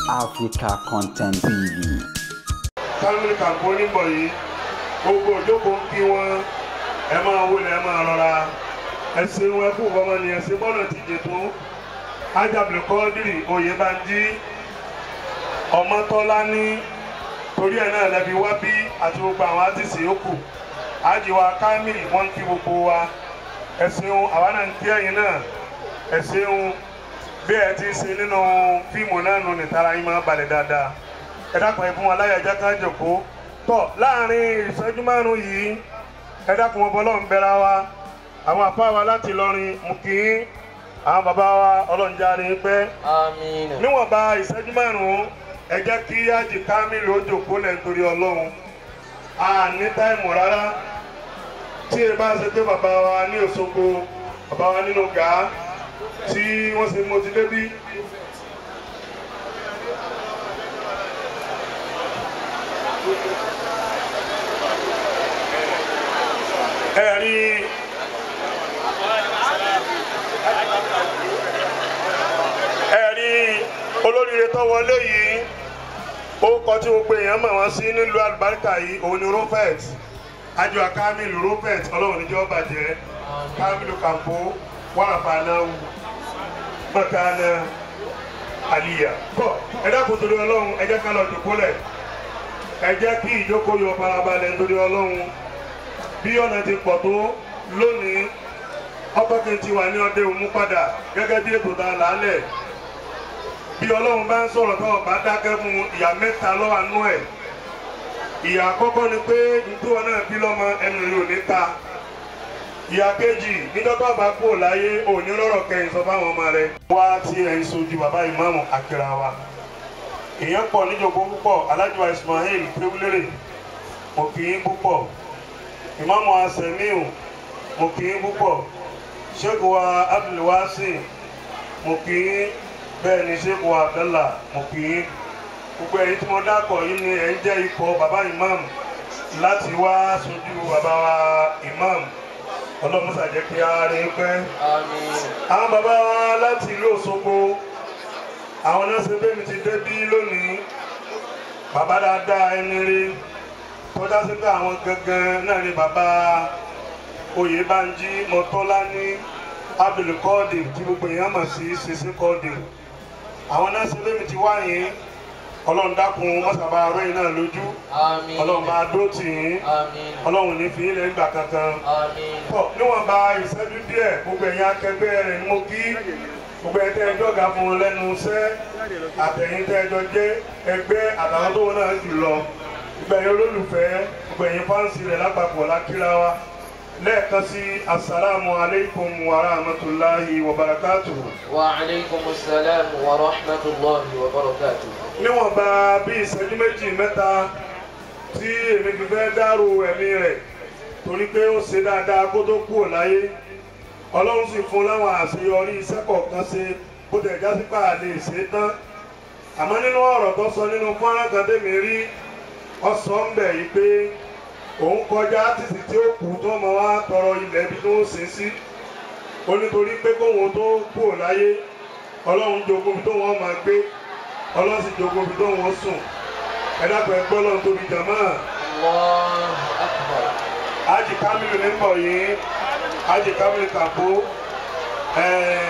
Africa Content TV. Kámílì kàǹkó níbọ̀ yìí gbogbo òjókòó ń kí wọn ẹ máa wọlé ẹ máa rọra ẹ ṣeun ẹ kú bọ́mọ ni ẹ ṣe bọ́nà ti jẹ tó ájàbìlì kọ́ọ́dìrì Oyèbánjí Ọmọ́tọ́lání torí ẹ̀ náà lẹ́bi wá bí àti gbogbo àwọn àtìsí yòókù àjìwá Kámílì wọ́n ń kí gbogbo wa ẹ ṣeun àwa náà ń kí ẹ̀yin náà ẹ ṣeun bí ẹ ti ṣe nínú fíìmù náà nù ní tara yín máa balẹ̀ dáadáa ẹ dákun ẹ fún wa láyà ẹjẹ ká jòkó tọ láàrin ìṣẹ́jú márùn yìí ẹ dákun ọbọ Ọlọ́run bẹ̀rẹ̀ wa àwọn àpá wa láti lọrin mú kí àwọn bàbá wa Ọlọ́run járe pẹ́ Àmín. níwọ̀nba ìṣẹ́jú márùn ẹ jẹ́ kí ájì Kámílì ó jòkó lẹ̀ nítorí Ọlọ́run a ní táìmù rárá tí ẹ bá ṣe pé bàbá wa ní Òṣogbo bàbá wa nínú gàá tí wọ́n ṣe mo ti débí ẹ̀rí ẹ̀rí olóríire tó wọlé yìí ó kọ tí gbogbo èèyàn mọ̀ wọ́n sí nílùú àlùbáríkà yìí òun ni Rupert ajwa Kamilu Rupert ọlọ́run níjọ́ bàjẹ́ Kamilu Kampo wàràfàànáwù mọ̀kánná àlìyà kọ́ ẹ dákun torí ọlọ́run ẹ jẹ́ ká lọ dùkúlẹ̀ ẹ jẹ́ kí ìjókòó yọ farabalẹ̀ nítorí ọlọ́run bí ọ̀nà ti pọ̀ tó lónìí ọkọ̀ kí n ti wà ní ọdẹ òmu padà gẹ́gẹ́ bí ètò ta làálẹ̀ bí ọlọ́run bá ń sọ̀rọ̀ tó bá dákẹ́ fún ìyá mẹ́ta lọ́wọ́ àánú ẹ̀ ìyá àkọ́kọ́ ni pé nítorí wọn náà bí lọ́mọ ẹnu rẹ̀ ò ní ta ìyá kejì níjọba bá kú láyé òní lọ́rọ̀ kẹyìn sọ fáwọn ọmọ rẹ̀ wá tí ẹ̀yin sojú bàbá ìmáàmù àkìrà wa èèyàn pọ̀ níjọba púpọ̀ alájùwà Ismail pẹ́wúlérè mo kì í púpọ̀ ìmáàmù asẹ̀míù mo kì í púpọ̀ ṣẹ́gun wa abdulwasi mo kì í bẹ́ẹ̀ ni ṣẹ́gun wa abdallah mo kì í gbogbo ẹ̀yin tí mo dákọ̀ yìí ni ẹ̀ ń jẹ́ ikọ̀ bàbá imam láti wá sojú bàbá wa imam ọlọ́mọsà jẹ́ kí a rí pẹ́. Àmín. àwọn bàbá wa láti ìlú Òṣogbo àwọn náà ṣe bẹ́ẹ̀ mi ti débí lónìí bàbá dáadáa ẹni rí tọ́já sí pé àwọn gangan náà ni bàbá Oyèbánjí Mọ́tọ́lání Abdulkọ́ọ̀dì tí gbogbo èèyàn mọ̀ sí ṣiṣẹ́ kọ́ọ̀dì àwọn náà ṣe bẹ́ẹ̀ mi ti wáyé ọlọ́run dákun mọ́sàbá aróyìn náà lójú Àmín. ọlọ́run bá dó tì í Àmín. ọlọ́run ní fi ilẹ̀ ńgbà kankan Àmín. pọ̀ níwọ̀nba ìṣẹ́jú díẹ̀ gbogbo ẹ̀yin akẹgbẹ́ rẹ̀ ni mo kí gbogbo ẹ̀ tẹ́ ẹjọ́ ga fún un lẹ́nu iṣẹ́ àtẹ̀yìn tẹ́ ẹjọ́ jẹ́ ẹgbẹ́ àtàwọn tó wọn náà jù lọ gbogbo ẹ̀yin olólùfẹ́ gbogbo ẹ̀yin fáǹsì rẹ̀ lápapọ̀ lákìlá wa lẹ́ẹ̀kan sí asalaamu aleykum wa rahmatulahi wa barakatuhu. وعليكم السلام ورحمة الله وبركاته. níwọ̀nba bí ìṣẹ́jú méjì mẹ́ta tí èmi fi fẹ́ dárò ẹ̀mí rẹ̀ torí pé ó ṣe dáadáa kó tó kúrò láyé ọlọ́run sì fún láwọn àṣeyọrí iṣẹ́ kọ̀ọ̀kan ṣe bó tẹ̀ já sí pàà lè ṣe é tán àmọ́ nínú ọ̀rọ̀ tó sọ nínú fọ́nrán kan tèmi rí ọ̀sán ń bẹ̀ yìí pé òun kọjá títí tí ó kù tó mọ wá tọrọ ilẹ̀ bí tó ń sin sí ó nítorí pé kóhun tó kúrò láyé ọlọ́run jogún bí tó wọ́n máa gbé ọlọ́run sì jogún bí tó wọ́n sùn ẹ dákun ẹ gbọ́ lọ́run tóbi jàmáà الله أكبر. Haji Kamilu ní bọ̀ yìí Haji Kamilu Kampo ẹ̀ẹ́